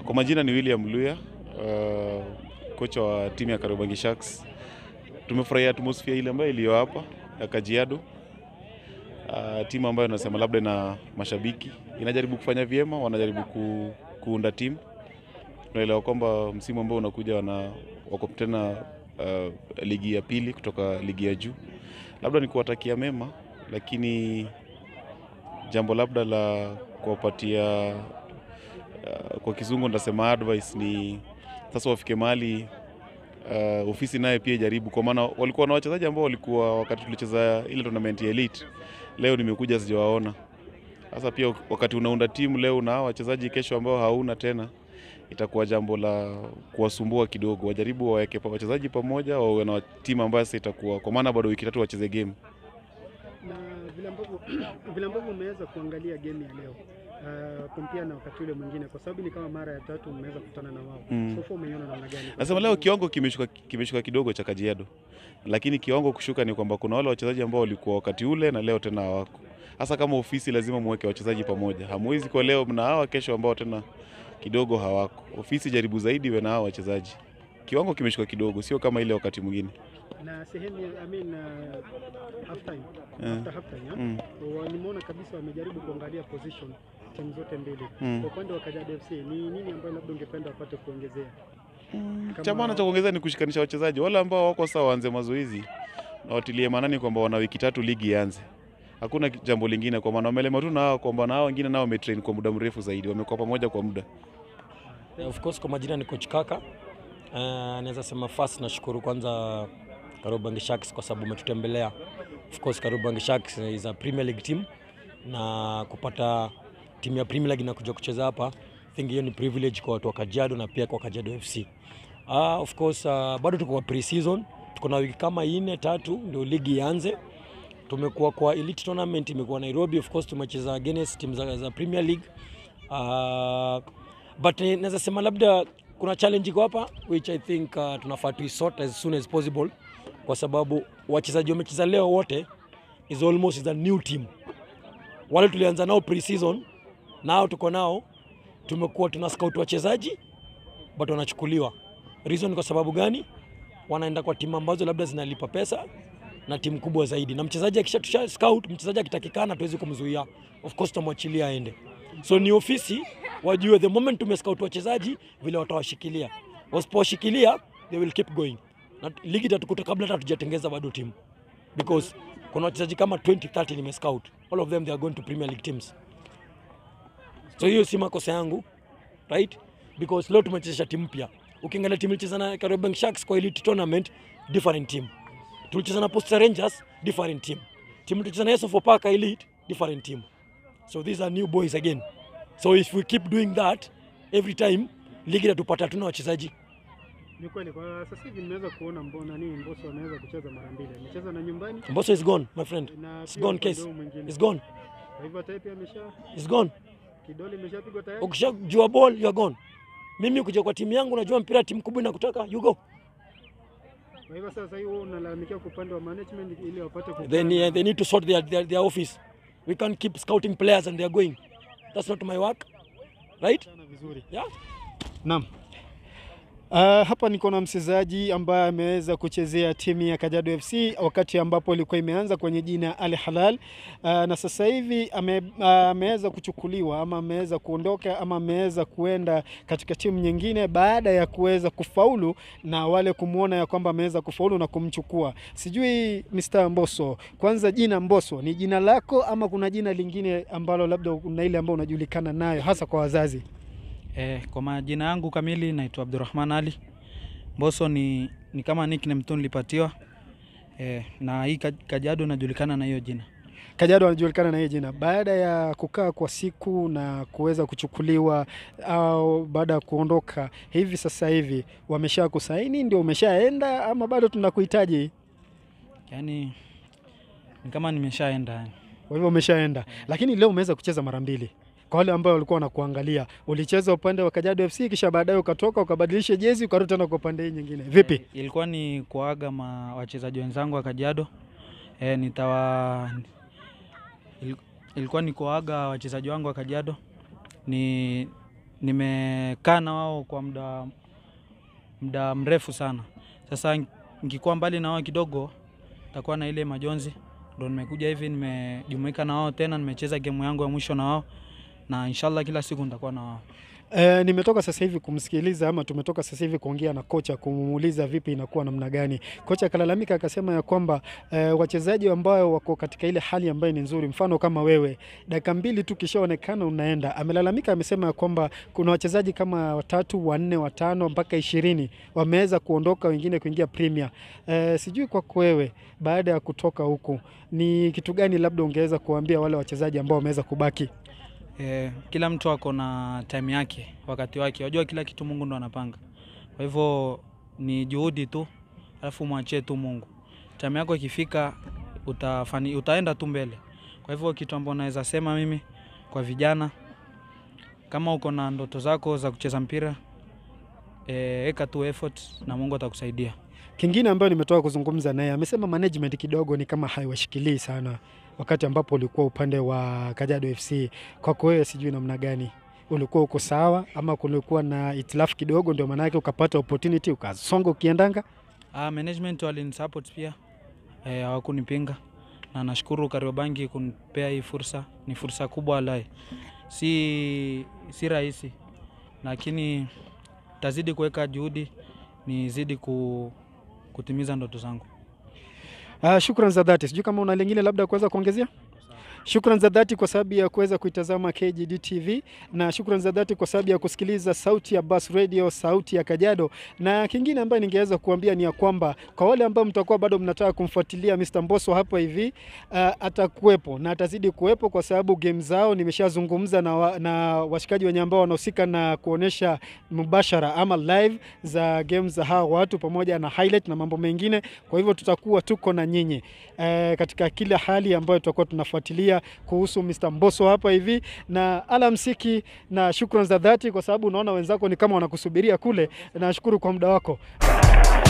Kwa majina ni William Luya, uh, kocha wa timu ya Kariobangi Sharks. Tumefurahia atmosphere ile ambayo iliyo hapa ya Kajiado. Uh, timu ambayo nasema labda na mashabiki inajaribu kufanya vyema, wanajaribu ku, kuunda timu. Tunaelewa kwamba msimu ambao unakuja wana wako tena uh, ligi ya pili kutoka ligi ya juu. Labda ni kuwatakia mema, lakini jambo labda la kuwapatia uh, kwa kizungu ndasema advice ni sasa wafike mahali uh, ofisi naye pia ijaribu, kwa maana walikuwa na wachezaji ambao walikuwa wakati tulicheza ile tournament ya elite. Leo nimekuja sijawaona. Sasa pia wakati unaunda timu leo na wachezaji kesho ambao hauna tena, itakuwa jambo la kuwasumbua kidogo. Wajaribu waweke pa wachezaji pamoja, wawe na timu ambayo sasa itakuwa, kwa maana bado wiki tatu wacheze game. na vile ambavyo vile ambavyo umeweza kuangalia game ya leo uh, kumpia na wakati ule mwingine, kwa sababu ni kama mara ya tatu mmeweza kukutana na wao Mm. so far umeiona namna gani? Kwa Nasema sababu- leo kiwango kimeshuka, kimeshuka kidogo cha Kajiado, lakini kiwango kushuka ni kwamba kuna wale wachezaji ambao walikuwa wakati ule na leo tena hawako. Hasa kama ofisi lazima muweke wachezaji pamoja, hamwezi kwa leo mna hawa kesho ambao tena kidogo hawako. Ofisi jaribu zaidi we na hawa wachezaji. Kiwango kimeshuka kidogo, sio kama ile wakati mwingine. na sehemu ya- I mean, uh, half time Eh. after half time yeah? Mm. Wa- nimeona kabisa wamejaribu kuangalia position timu zote mbili. Mm. Kwa upande wa Kajiado FC ni nini ambayo labda ungependa wapate kuongezea? Kama- Cha maana cha kuongeza ni kushikanisha wachezaji wale ambao wako sawa, waanze mazoezi na watilie maanani kwamba wana wiki tatu ligi ianze. Hakuna jambo lingine, kwa maana wamelema tu na hao kwamba na hao wengine nao wametrain kwa muda mrefu zaidi, wamekuwa pamoja kwa muda. Yeah, of course kwa majina ni coach Kaka. Uh, naweza sema first nashukuru kwanza Kariobangi Sharks kwa sababu umetutembelea. Of course Kariobangi Sharks is a Premier League team na kupata timu ya Premier League inakuja kucheza hapa, I think hiyo ni privilege kwa watu wa Kajiado na pia kwa Kajiado FC. Uh, of course uh, bado tuko kwa pre-season, tuko na wiki kama nne tatu ndio ligi ianze. Tumekuwa kwa elite tournament imekuwa Nairobi, of course tumecheza against timu za, za Premier League uh, but eh, naweza sema labda kuna challenge iko hapa which I think uh, tunafaa tuisort as soon as possible kwa sababu wachezaji wamecheza leo wote is almost is a new team. Wale tulianza nao pre-season nao tuko nao, tumekuwa tuna scout wachezaji but wanachukuliwa. Reason kwa sababu gani? Wanaenda kwa timu ambazo labda zinalipa pesa na timu kubwa zaidi, na mchezaji akishatusha scout, mchezaji akitakikana, tuwezi kumzuia, of course tutamwachilia aende. So ni ofisi wajue the moment tumescout wachezaji vile watawashikilia, wasipowashikilia they will keep going, na ligi itatukuta kabla hata hatujatengeza bado timu because kuna wachezaji kama 20 30 nimescout, all of them they are going to Premier League teams. So hiyo si makosa yangu right, because leo tumechezesha timu mpya. Ukiangalia timu ilicheza na Kariobangi Sharks kwa elite tournament, different team. Tulicheza na Posta Rangers, different team. Timu tulicheza na Yeso Park elite, different team. So these are new boys again. So if we keep doing that every time, ligi itatupata tuna wachezaji. Ni kweli kwa sasa hivi nimeweza kuona mbona nini Mbosso anaweza kucheza mara mbili. Amecheza na nyumbani Mbosso is gone, my friend. na It's pia gone upande case. huu mwingine. It's gone. Kwa hivyo hata yeye pia amesha It's gone. kidole imeshapigwa tayari. Ukishajua ball, you are gone. Mimi kuja kwa timu yangu najua mpira timu kubwa inakutaka, you go. Kwa hivyo sasa hivi wewe unalalamikia kwa upande wa management ili wapate kukaa They na- need, they need to sort their, their, their office. We can't keep scouting players and they are going. That's not my work. Right? sana vizuri. Yeah. Naam. Uh, hapa niko na mchezaji ambaye ameweza kuchezea timu ya Kajiado FC wakati ambapo ilikuwa imeanza kwenye jina Al Halal uh, na sasa hivi ame, uh, ameweza kuchukuliwa ama ameweza kuondoka ama ameweza kuenda katika timu nyingine baada ya kuweza kufaulu na wale kumwona ya kwamba ameweza kufaulu na kumchukua. Sijui Mr. Mbosso, kwanza jina Mbosso ni jina lako ama kuna jina lingine ambalo labda una ile ambayo unajulikana nayo hasa kwa wazazi? Eh, kwa majina yangu kamili naitwa Abdurrahman Ali. Mbosso ni, ni kama nickname tu nilipatiwa. Eh, na hii Kaj- Kajiado najulikana na hiyo jina. Kajiado anajulikana na hii jina baada ya kukaa kwa siku na kuweza kuchukuliwa au baada ya kuondoka hivi sasa hivi wamesha kusaini, ndio umeshaenda ama bado tunakuhitaji? Yaani ni kama nimeshaenda yani. Kwa hivyo umeshaenda, lakini leo umeweza kucheza mara mbili. Kwa wale ambao walikuwa wanakuangalia, ulicheza upande wa Kajiado FC kisha baadaye ukatoka ukabadilisha jezi ukarudi tena kwa upande hii nyingine. Vipi? Eh, ilikuwa ni kuaga ma wachezaji wenzangu wa Kajiado. Eh, nitawa il, ilikuwa ni kuaga wachezaji wangu wa Kajiado. Ni nimekaa na wao kwa muda muda mrefu sana. Sasa nikikuwa mbali na wao kidogo, takuwa na ile majonzi, ndo nimekuja hivi, nimejumuika na wao tena, nimecheza gemu yangu ya mwisho na wao, na inshallah kila siku nitakuwa na wao. E, nimetoka sasa hivi kumsikiliza ama tumetoka sasa hivi kuongea na kocha kumuuliza vipi inakuwa namna gani. Kocha akalalamika akasema ya kwamba e, wachezaji ambao wako katika ile hali ambayo ni nzuri, mfano kama wewe, dakika mbili tu kishaonekana unaenda. Amelalamika, amesema ya kwamba kuna wachezaji kama watatu, wanne, watano mpaka ishirini wameweza kuondoka, wengine kuingia Premier. E, sijui kwako wewe, baada ya kutoka huku, ni kitu gani labda ungeweza kuambia wale wachezaji ambao wameweza kubaki? Eh, kila mtu ako na time yake, wakati wake. Wajua kila kitu Mungu ndo anapanga. Kwa hivyo ni juhudi tu, alafu mwachie tu Mungu. Time yako ikifika utafani, utaenda tu mbele. Kwa hivyo kitu ambacho naweza sema mimi kwa vijana, kama uko na ndoto zako za kucheza mpira eh, eka tu effort na Mungu atakusaidia. Kingine ambayo nimetoka kuzungumza naye amesema management kidogo ni kama haiwashikilii sana wakati ambapo ulikuwa upande wa Kajiado FC. Kwako wewe, sijui namna gani ulikuwa uko sawa ama kulikuwa na itilafu kidogo, ndio maana yake ukapata opportunity ukasonga ukiendanga? Ah, management walinisupport pia eh, hawakunipinga na nashukuru Kariobangi kunipea hii fursa. Ni fursa kubwa walai, si, si rahisi, lakini tazidi kuweka juhudi nizidi ku, kutimiza ndoto zangu. Ah, shukran za dhati. Sijui kama una lingine labda kuweza kuongezea? Shukran za dhati kwa sababu ya kuweza kuitazama KGD TV na shukran za dhati kwa sababu ya kusikiliza sauti ya Bus Radio, sauti ya Kajiado. Na kingine ambayo ningeweza kuambia ni ya kwamba kwa wale ambao mtakuwa bado mnataka kumfuatilia Mr. Mbosso hapa hivi uh, atakuwepo na atazidi kuwepo kwa sababu game zao nimeshazungumza na, wa, na washikaji wenye ambao wanahusika na kuonesha mubashara ama live za game za hawa watu pamoja na highlight na mambo mengine. Kwa hivyo tutakuwa tuko na nyinyi uh, katika kila hali ambayo tutakuwa tunafuatilia kuhusu Mr. Mbosso hapa hivi, na alamsiki na shukran za dhati, kwa sababu unaona wenzako ni kama wanakusubiria kule. Nashukuru kwa muda wako.